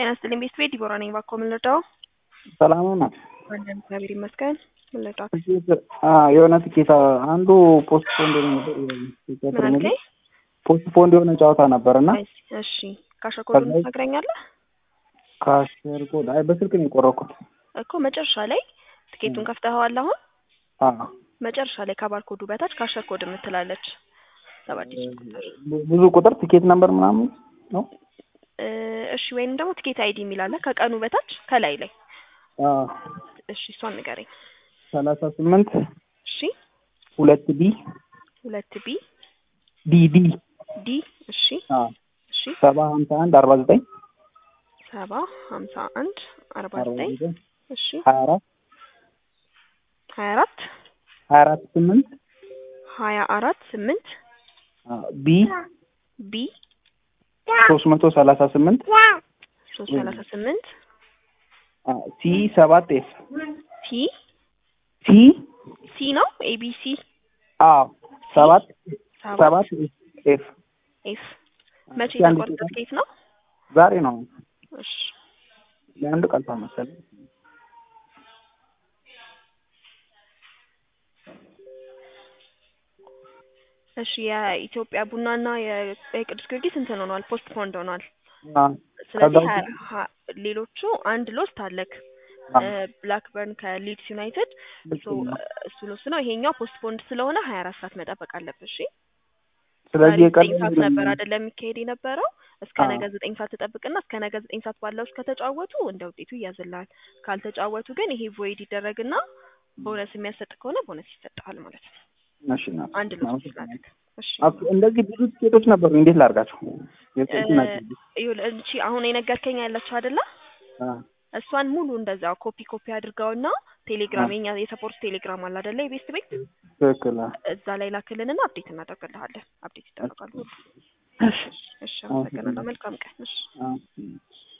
ጤና ይስጥልኝ ቤት ቤት ዲቦራ ነኝ። እባክዎ ምን ልርዳው? ሰላም ነው። አለን እግዚአብሔር ይመስገን። ምን ልርዳው? ትኬት የሆነ ትኬት አንዱ ፖስት ፖንድ ምን አልከኝ? ፖስት ፖንድ የሆነ ጨዋታ ነበር እና እሺ ካሸር ኮዱን ከላይ- ትነግረኛለህ? ካሸር ኮድ አይ በስልክ ነው የቆረኩት። እኮ መጨረሻ ላይ ትኬቱን ከፍተኸዋል አሁን? አዎ መጨረሻ ላይ ከባር ኮዱ በታች ካሸር ኮድ የምትላለች ሰባት ዲጂት ቁጥር ቡ- ብዙ ቁጥር ትኬት ነምበር ምናምን ነው። እ፣ እሺ ወይንም ደግሞ ትኬት አይዲ የሚል አለ ከቀኑ በታች ከላይ ላይ አዎ እሺ እሷን ንገረኝ። ሰላሳ ስምንት እሺ ሁለት ዲ ሁለት ቢ ዲ ዲ ዲ እሺ አዎ እሺ ሰባ ሀምሳ አንድ አርባ ዘጠኝ ሰባ ሀምሳ አንድ አርባ አርባ ዘጠኝ ዘጠኝ እሺ ሀያ አራት ሀያ አራት ሀያ አራት ስምንት ሀያ አራት ስምንት ቢ ቢ ሶስት መቶ ሰላሳ ስምንት ሶስት ሰላሳ ስምንት ሲ ሰባት ኤፍ ቲ ሲ ሲ ነው ኤቢሲ አዎ ሰባት ሰባት ሰባት ኤፍ ኤፍ መቼ እስኪ አንድ የተቆረጠ ደቂቃ። ትኬት ነው? ዛሬ ነው እሺ ለአንድ ቀልቷ መሰለኝ። እሺ የኢትዮጵያ ቡናና የ- የቅዱስ ጊዮርጊስ እንትን ሆኗል፣ ፖስት ፖንድ ሆኗል። አዎ ስለዚህ ከዛ ሀያ- ሀ- ሌሎቹ አንድ ሎስት አለክ አዎ። ብላክበርን ከሊድስ ዩናይትድ ልክ ሶ ነው። እሱ ሎስት ነው። ይሄኛው ፖስት ፖንድ ስለሆነ ሀያ አራት ሰዓት መጠበቅ አለብህ። እሺ ስለዚህ ዛሬ የቀረ ዘጠኝ ሰዓት ነበር አይደለም የሚካሄድ የነበረው። እስከ አዎ። ነገ ዘጠኝ ሰዓት ትጠብቅና እስከ ነገ ዘጠኝ ሰዓት ባለው ውስጥ ከተጫወቱ እንደ ውጤቱ ይያዝልሃል። ካልተጫወቱ ግን ይሄ ቮይድ ይደረግና ቦነስ የሚያሰጥ ከሆነ ቦነስ ይሰጥሃል ማለት ነው። እሺ ነው። አንድ ሎስት ስላደረግ እሺ አፍ- እንደዚህ ብዙ ትኬቶች ነበሩ። እንዴት ላድርጋቸው? የጥቂት እ፣ ናቸው። ይኸውልህ እንቺ አሁን የነገርከኝ ያለችው አይደለ? አዎ። እሷን ሙሉ እንደዛው ኮፒ ኮፒ አድርገውና ቴሌግራም የኛ የሰፖርት ቴሌግራም አለ አይደለ? የቤስት ቤት ትክክል። አዎ። እዛ ላይ ላክልንና አፕዴት እናደርግልሃለን። አፕዴት ይደረጋሉ። እሺ። እሺ፣ አመሰግናለሁ። መልካም ቀን። እሺ አዎ።